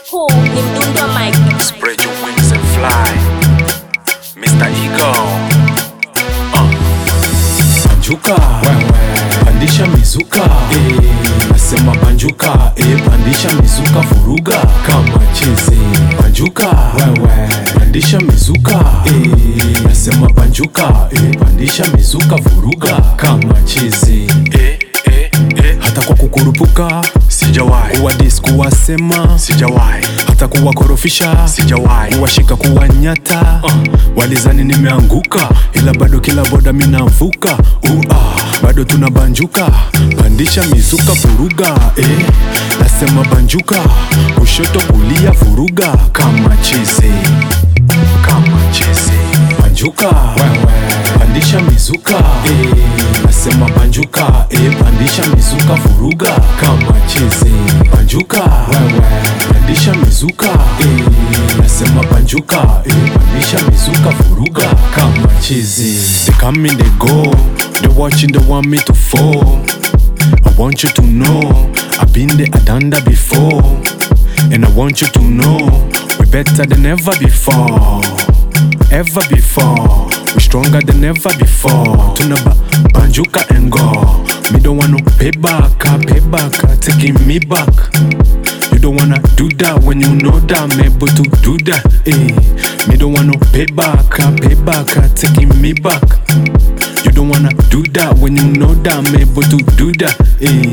Huu ni mdundo wa mic. Spread your wings and fly. Mr. Eagle. Uh. Banjuka pandisha mizuka eh, nasema banjuka eh, pandisha mizuka vuruga kama chizi banjuka pandisha mizuka eh, nasema banjuka eh, pandisha mizuka vuruga kama chizi Eh, eh, eh. hata kwa kukurupuka Sijawahi. kuwa dis kuwasema Sijawahi. hata kuwakorofisha Sijawahi. kuwashika kuwanyata uh, walizani nimeanguka ila bado kila boda minavuka uh, ah, bado tunabanjuka pandisha mizuka vuruga eh, nasema banjuka kushoto kulia vuruga kama chizi kama chizi banjuka pandisha mizuka eh, nasema banjuka eh, pandisha mizuka vuruga kama chizi banjuka pandisha mizuka eh, nasema banjuka eh, pandisha mizuka vuruga kama chizi they come in they go they watching they want me to fall I want you to know I've been there, I done that before And I want you to know we better than ever before Ever before We stronger than ever before Tuna ba banjuka and go Me don't wanna pay back, ah, pay back, ah, taking me back You don't wanna do that when you know that I'm able to do that eh. Me don't wanna pay back, ah, pay back, ah, taking me back You don't wanna do that when you know that I'm able to do that eh.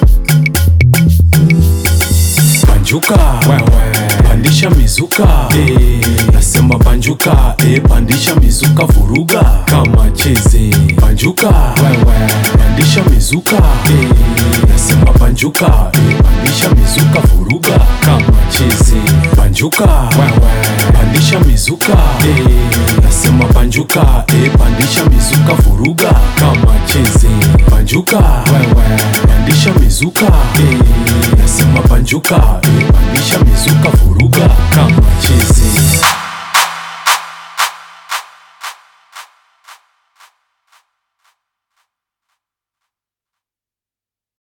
Banjuka pandisha mizuka eh, nasema banjuka eh, pandisha mizuka vuruga kama chizi banjuka pandisha mizuka eh, nasema banjuka eh, pandisha mizuka vuruga kama chizi banjuka pandisha mizuka eh, nasema banjuka eh, pandisha mizuka vuruga kama chizi banjuka pandisha mizuka eh, nasema banjuka eh, pandisha mizuka vuruga kama chizi